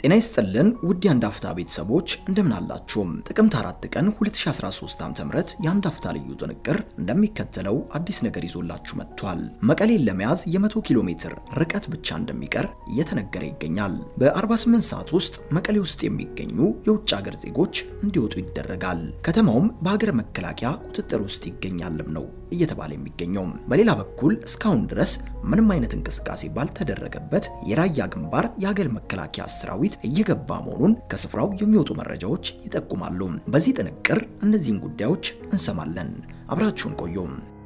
ጤና ይስጥልን ውድ የአንድ አፍታ ቤተሰቦች እንደምን አላችሁም? ጥቅምት 4 ቀን 2013 ዓ.ም የአንድ አፍታ ልዩ ጥንቅር እንደሚከተለው አዲስ ነገር ይዞላችሁ መጥቷል። መቀሌን ለመያዝ የ100 ኪሎ ሜትር ርቀት ብቻ እንደሚቀር እየተነገረ ይገኛል። በ48 ሰዓት ውስጥ መቀሌ ውስጥ የሚገኙ የውጭ ሀገር ዜጎች እንዲወጡ ይደረጋል። ከተማውም በሀገር መከላከያ ቁጥጥር ውስጥ ይገኛልም ነው እየተባለ የሚገኘው። በሌላ በኩል እስካሁን ድረስ ምንም አይነት እንቅስቃሴ ባልተደረገበት የራያ ግንባር የሀገር መከላከያ ሰራዊት እየገባ መሆኑን ከስፍራው የሚወጡ መረጃዎች ይጠቁማሉ። በዚህ ጥንቅር እነዚህን ጉዳዮች እንሰማለን። አብራችሁን ቆዩ።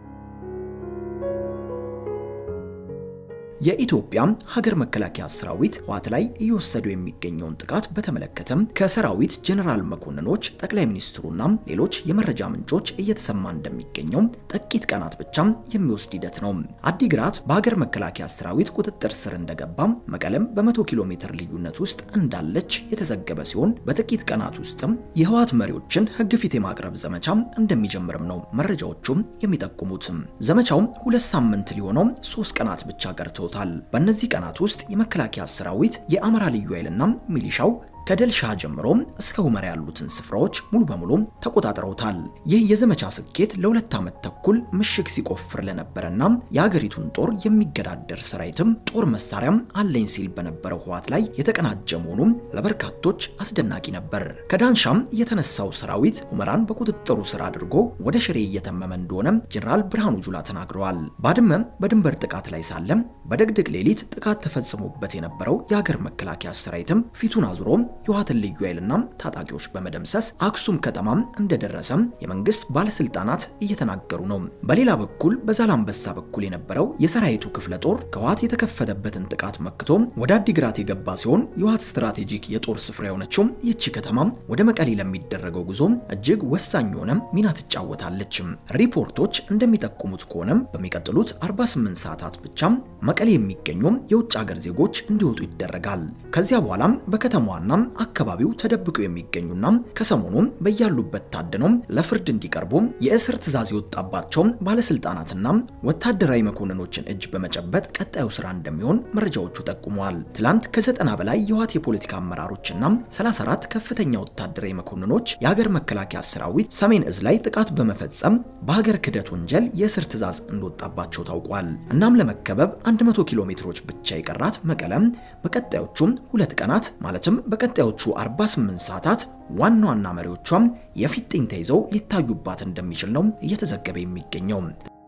የኢትዮጵያ ሀገር መከላከያ ሰራዊት ህወሓት ላይ እየወሰዱ የሚገኘውን ጥቃት በተመለከተም ከሰራዊት ጀነራል መኮንኖች፣ ጠቅላይ ሚኒስትሩና ሌሎች የመረጃ ምንጮች እየተሰማ እንደሚገኘው ጥቂት ቀናት ብቻ የሚወስድ ሂደት ነው። አዲግራት በሀገር መከላከያ ሰራዊት ቁጥጥር ስር እንደገባ መቀለም በመቶ ኪሎ ሜትር ልዩነት ውስጥ እንዳለች የተዘገበ ሲሆን በጥቂት ቀናት ውስጥም የህወሓት መሪዎችን ህግ ፊት የማቅረብ ዘመቻ እንደሚጀምርም ነው መረጃዎቹም የሚጠቁሙት። ዘመቻው ሁለት ሳምንት ሊሆነው ሶስት ቀናት ብቻ ቀርተው በእነዚህ ቀናት ውስጥ የመከላከያ ሰራዊት የአማራ ልዩ ኃይልና ሚሊሻው ከደልሻ ጀምሮ እስከ ሁመራ ያሉትን ስፍራዎች ሙሉ በሙሉ ተቆጣጥረውታል። ይህ የዘመቻ ስኬት ለሁለት ዓመት ተኩል ምሽግ ሲቆፍር ለነበረና የሀገሪቱን ጦር የሚገዳደር ሰራዊትም ጦር መሳሪያም አለኝ ሲል በነበረው ህወሓት ላይ የተቀናጀ መሆኑ ለበርካቶች አስደናቂ ነበር። ከዳንሻም የተነሳው ሰራዊት ሁመራን በቁጥጥሩ ስር አድርጎ ወደ ሽሬ እየተመመ እንደሆነ ጀኔራል ብርሃኑ ጁላ ተናግረዋል። ባድመ በድንበር ጥቃት ላይ ሳለም በደግድግ ሌሊት ጥቃት ተፈጽሞበት የነበረው የሀገር መከላከያ ሰራዊትም ፊቱን አዙሮ የህወሓትን ልዩ ኃይልና ታጣቂዎች በመደምሰስ አክሱም ከተማም እንደደረሰም የመንግስት ባለስልጣናት እየተናገሩ ነው። በሌላ በኩል በዛላምበሳ በኩል የነበረው የሰራዊቱ ክፍለ ጦር ከህወሓት የተከፈተበትን ጥቃት መክቶ ወደ አዲግራት የገባ ሲሆን የህወሓት ስትራቴጂክ የጦር ስፍራ የሆነችው ይህቺ ከተማ ወደ መቀሌ ለሚደረገው ጉዞ እጅግ ወሳኝ የሆነ ሚና ትጫወታለች። ሪፖርቶች እንደሚጠቁሙት ከሆነም በሚቀጥሉት 48 ሰዓታት ብቻ መቀሌ የሚገኙ የውጭ ሀገር ዜጎች እንዲወጡ ይደረጋል። ከዚያ በኋላም በከተማዋና አካባቢው ተደብቀው የሚገኙና ከሰሞኑ በያሉበት ታድነው ለፍርድ እንዲቀርቡ የእስር ትዕዛዝ የወጣባቸው ባለስልጣናትና ወታደራዊ መኮንኖችን እጅ በመጨበጥ ቀጣዩ ስራ እንደሚሆን መረጃዎቹ ጠቁመዋል። ትላንት ከዘጠና በላይ የህወሓት የፖለቲካ አመራሮችና 34 ከፍተኛ ወታደራዊ መኮንኖች የሀገር መከላከያ ሰራዊት ሰሜን እዝ ላይ ጥቃት በመፈጸም በሀገር ክህደት ወንጀል የእስር ትዕዛዝ እንደወጣባቸው ታውቋል። እናም ለመከበብ 100 ኪሎ ሜትሮች ብቻ የቀራት መቀለም በቀጣዮቹም ሁለት ቀናት ማለትም በቀጣዮቹ 48 ሰዓታት ዋና ዋና መሪዎቿም የፊጥኝ ተይዘው ሊታዩባት እንደሚችል ነው እየተዘገበ የሚገኘው።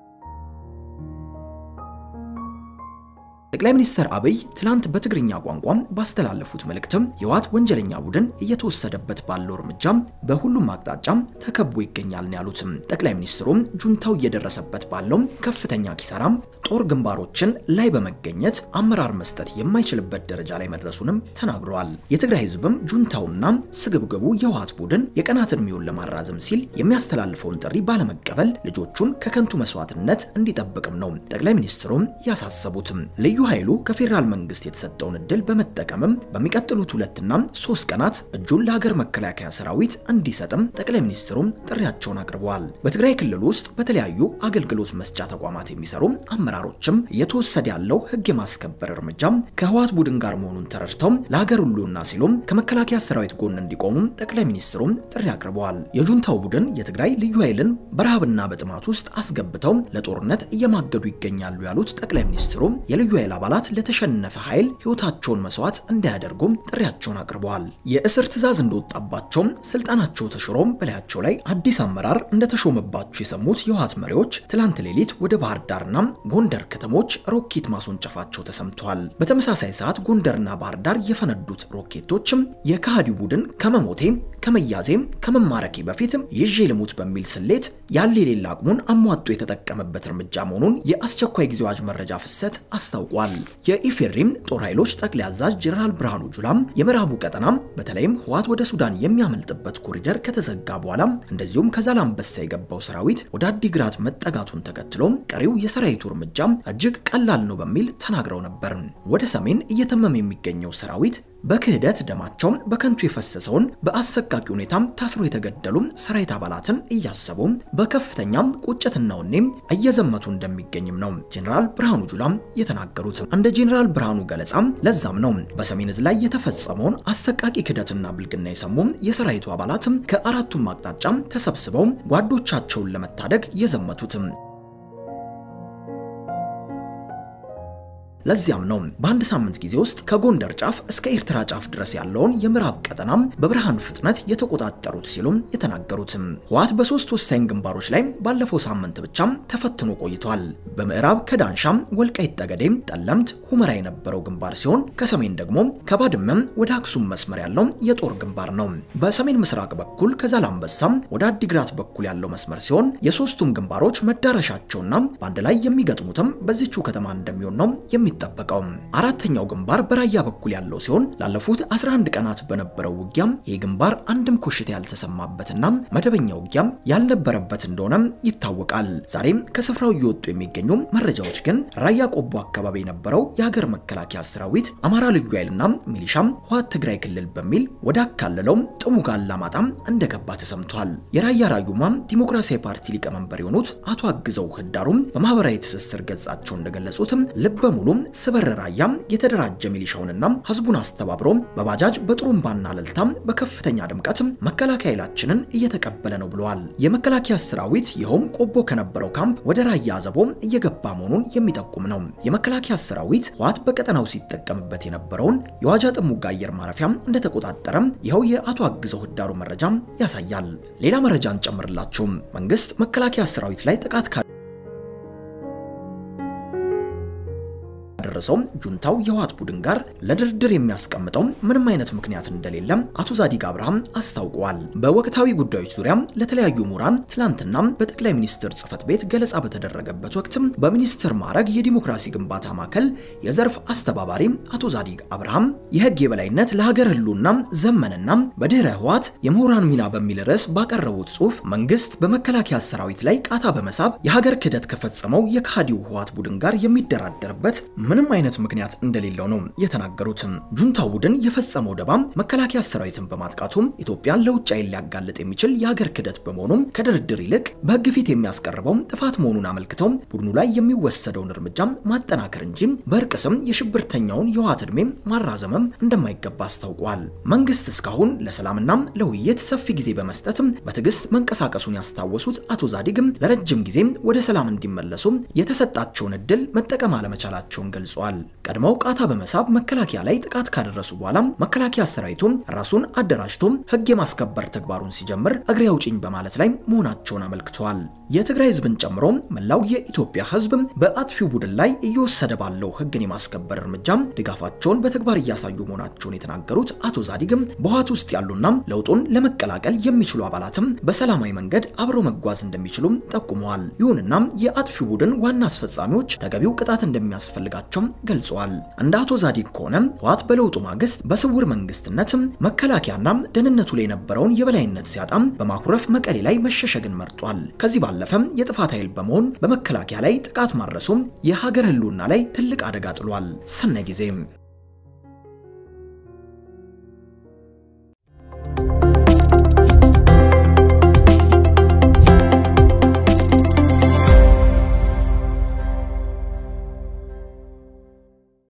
ጠቅላይ ሚኒስትር አብይ ትላንት በትግርኛ ቋንቋ ባስተላለፉት መልእክትም የህወሓት ወንጀለኛ ቡድን እየተወሰደበት ባለው እርምጃ በሁሉም አቅጣጫ ተከቦ ይገኛል ነው ያሉት። ጠቅላይ ሚኒስትሩም ጁንታው እየደረሰበት ባለው ከፍተኛ ኪሳራም ጦር ግንባሮችን ላይ በመገኘት አመራር መስጠት የማይችልበት ደረጃ ላይ መድረሱንም ተናግረዋል። የትግራይ ህዝብም ጁንታውና ስግብግቡ የህወሓት ቡድን የቀናት እድሜውን ለማራዘም ሲል የሚያስተላልፈውን ጥሪ ባለመቀበል ልጆቹን ከከንቱ መስዋዕትነት እንዲጠብቅም ነው ጠቅላይ ሚኒስትሩም ያሳሰቡትም። ልዩ ኃይሉ ከፌዴራል መንግስት የተሰጠውን እድል በመጠቀምም በሚቀጥሉት ሁለትና ሶስት ቀናት እጁን ለሀገር መከላከያ ሰራዊት እንዲሰጥም ጠቅላይ ሚኒስትሩም ጥሪያቸውን አቅርበዋል። በትግራይ ክልል ውስጥ በተለያዩ አገልግሎት መስጫ ተቋማት የሚሰሩ አመራሮችም እየተወሰደ ያለው ህግ የማስከበር እርምጃም ከህወሓት ቡድን ጋር መሆኑን ተረድተው ለሀገር ሁሉና ሲሉም ከመከላከያ ሰራዊት ጎን እንዲቆሙም ጠቅላይ ሚኒስትሩም ጥሪ አቅርበዋል። የጁንታው ቡድን የትግራይ ልዩ ኃይልን በረሃብና በጥማት ውስጥ አስገብተው ለጦርነት እየማገዱ ይገኛሉ ያሉት ጠቅላይ ሚኒስትሩ የልዩ ኃይል አባላት ለተሸነፈ ኃይል ህይወታቸውን መስዋዕት እንዳያደርጉም ጥሪያቸውን አቅርበዋል። የእስር ትዕዛዝ እንደወጣባቸው ስልጣናቸው ተሽሮም በላያቸው ላይ አዲስ አመራር እንደተሾመባቸው የሰሙት የህወሓት መሪዎች ትላንት ሌሊት ወደ ባህር ዳርና ጎንደር ከተሞች ሮኬት ማስወንጨፋቸው ተሰምተዋል። በተመሳሳይ ሰዓት ጎንደርና ባህር ዳር የፈነዱት ሮኬቶችም የከሃዲው ቡድን ከመሞቴ ከመያዜ ከመማረኬ በፊት ይዤ ልሙት በሚል ስሌት ያለ የሌላ አቅሙን አሟጦ የተጠቀመበት እርምጃ መሆኑን የአስቸኳይ ጊዜ አዋጅ መረጃ ፍሰት አስታውቋል። የኢፌድሪም ጦር ኃይሎች ጠቅላይ አዛዥ ጀነራል ብርሃኑ ጁላም የምዕራቡ ቀጠና በተለይም ህወሓት ወደ ሱዳን የሚያመልጥበት ኮሪደር ከተዘጋ በኋላ እንደዚሁም ከዛላምበሳ የገባው ሰራዊት ወደ አዲግራት መጠጋቱን ተከትሎ ቀሪው የሰራዊቱ እርምጃ እጅግ ቀላል ነው በሚል ተናግረው ነበር። ወደ ሰሜን እየተመመ የሚገኘው ሰራዊት በክህደት ደማቸው በከንቱ የፈሰሰውን በአሰቃቂ ሁኔታ ታስሮ የተገደሉ ሰራዊት አባላትን እያሰቡ በከፍተኛ ቁጭትና ወኔም እየዘመቱ እንደሚገኝም ነው ጄኔራል ብርሃኑ ጁላ የተናገሩት። እንደ ጄኔራል ብርሃኑ ገለጻ ለዛም ነው በሰሜን ዕዝ ላይ የተፈጸመውን አሰቃቂ ክህደትና ብልግና የሰሙ የሰራዊቱ አባላት ከአራቱም አቅጣጫ ተሰብስበው ጓዶቻቸውን ለመታደግ የዘመቱት። ለዚያም ነው በአንድ ሳምንት ጊዜ ውስጥ ከጎንደር ጫፍ እስከ ኤርትራ ጫፍ ድረስ ያለውን የምዕራብ ቀጠና በብርሃን ፍጥነት የተቆጣጠሩት ሲሉም የተናገሩት። ህወሓት በሶስት ወሳኝ ግንባሮች ላይ ባለፈው ሳምንት ብቻ ተፈትኖ ቆይቷል። በምዕራብ ከዳንሻም፣ ወልቃይት ጠገዴ፣ ጠለምት፣ ሁመራ የነበረው ግንባር ሲሆን ከሰሜን ደግሞ ከባድመም ወደ አክሱም መስመር ያለው የጦር ግንባር ነው። በሰሜን ምስራቅ በኩል ከዛላምበሳም ወደ አዲግራት በኩል ያለው መስመር ሲሆን የሶስቱም ግንባሮች መዳረሻቸውና በአንድ ላይ የሚገጥሙትም በዚቹ ከተማ እንደሚሆን ነው የሚጠበቀው። አራተኛው ግንባር በራያ በኩል ያለው ሲሆን ላለፉት 11 ቀናት በነበረው ውጊያም ይህ ግንባር አንድም ኮሽታ ያልተሰማበትና መደበኛ ውጊያም ያልነበረበት እንደሆነ ይታወቃል። ዛሬም ከስፍራው እየወጡ የሚገኙ መረጃዎች ግን ራያ ቆቦ አካባቢ የነበረው የሀገር መከላከያ ሰራዊት አማራ ልዩ ኃይልና ሚሊሻም ህወሓት ትግራይ ክልል በሚል ወደ አካለለው ጥሙጋ አላማጣም እንደገባ ተሰምቷል። የራያ ራዩማ ዲሞክራሲያዊ ፓርቲ ሊቀመንበር የሆኑት አቶ አግዘው ህዳሩም በማህበራዊ ትስስር ገጻቸው እንደገለጹትም ልበ ሙሉ ስበር ራያ የተደራጀ ሚሊሻውንና ህዝቡን አስተባብሮ በባጃጅ በጥሩምባና እልልታ በከፍተኛ ድምቀት መከላከያ ኃይላችንን እየተቀበለ ነው ብለዋል። የመከላከያ ሰራዊት ይኸውም ቆቦ ከነበረው ካምፕ ወደ ራያ አዘቦ እየገባ መሆኑን የሚጠቁም ነው። የመከላከያ ሰራዊት ህወሓት በቀጠናው ሲጠቀምበት የነበረውን የዋጃ ጥሙጋ አየር ማረፊያ እንደተቆጣጠረ ይኸው የአቶ አግዘው ህዳሩ መረጃ ያሳያል። ሌላ መረጃ እንጨምርላችሁ። መንግስት መከላከያ ሰራዊት ላይ ጥቃት ደረሰው ጁንታው የህወሓት ቡድን ጋር ለድርድር የሚያስቀምጠው ምንም አይነት ምክንያት እንደሌለ አቶ ዛዲግ አብርሃም አስታውቀዋል። በወቅታዊ ጉዳዮች ዙሪያ ለተለያዩ ምሁራን ትላንትና በጠቅላይ ሚኒስትር ጽህፈት ቤት ገለጻ በተደረገበት ወቅት በሚኒስትር ማዕረግ የዲሞክራሲ ግንባታ ማዕከል የዘርፍ አስተባባሪ አቶ ዛዲግ አብርሃም የህግ የበላይነት ለሀገር ህልውና ዘመንና በድህረ ህወሓት የምሁራን ሚና በሚል ርዕስ ባቀረቡት ጽሁፍ መንግስት በመከላከያ ሰራዊት ላይ ቃታ በመሳብ የሀገር ክህደት ከፈጸመው የካዲው ህወሓት ቡድን ጋር የሚደራደርበት ምንም አይነት ምክንያት እንደሌለው ነው የተናገሩት። ጁንታው ቡድን የፈጸመው ደባም መከላከያ ሰራዊትን በማጥቃቱም ኢትዮጵያን ለውጭ ኃይል ሊያጋልጥ የሚችል የሀገር ክህደት በመሆኑም ከድርድር ይልቅ በህግ ፊት የሚያስቀርበው ጥፋት መሆኑን አመልክተው ቡድኑ ላይ የሚወሰደውን እርምጃ ማጠናከር እንጂ በእርቅ ስም የሽብርተኛውን የህወሓት ዕድሜ ማራዘምም እንደማይገባ አስታውቋል። መንግስት እስካሁን ለሰላምና ለውይይት ሰፊ ጊዜ በመስጠት በትዕግስት መንቀሳቀሱን ያስታወሱት አቶ ዛዲግም ለረጅም ጊዜ ወደ ሰላም እንዲመለሱ የተሰጣቸውን እድል መጠቀም አለመቻላቸውን ገልጿል። ቀድመው ቃታ በመሳብ መከላከያ ላይ ጥቃት ካደረሱ በኋላ መከላከያ ሰራዊቱ ራሱን አደራጅቶ ህግ የማስከበር ተግባሩን ሲጀምር እግሬ አውጭኝ በማለት ላይ መሆናቸውን አመልክተዋል። የትግራይ ህዝብን ጨምሮ መላው የኢትዮጵያ ህዝብ በአጥፊው ቡድን ላይ እየወሰደ ባለው ህግን የማስከበር እርምጃ ድጋፋቸውን በተግባር እያሳዩ መሆናቸውን የተናገሩት አቶ ዛዲግም በህወሓት ውስጥ ያሉና ለውጡን ለመቀላቀል የሚችሉ አባላትም በሰላማዊ መንገድ አብረው መጓዝ እንደሚችሉም ጠቁመዋል። ይሁንና የአጥፊው ቡድን ዋና አስፈጻሚዎች ተገቢው ቅጣት እንደሚያስፈልጋቸው ገልጸዋል። እንደ አቶ ዛዲግ ከሆነ ህወሓት በለውጡ ማግስት በስውር መንግስትነት መከላከያና ደህንነቱ ላይ የነበረውን የበላይነት ሲያጣም በማኩረፍ መቀሌ ላይ መሸሸግን መርጧል። ከዚህ ባለፈም የጥፋት ኃይል በመሆን በመከላከያ ላይ ጥቃት ማድረሱም የሀገር ህልውና ላይ ትልቅ አደጋ ጥሏል። ሰነ ጊዜም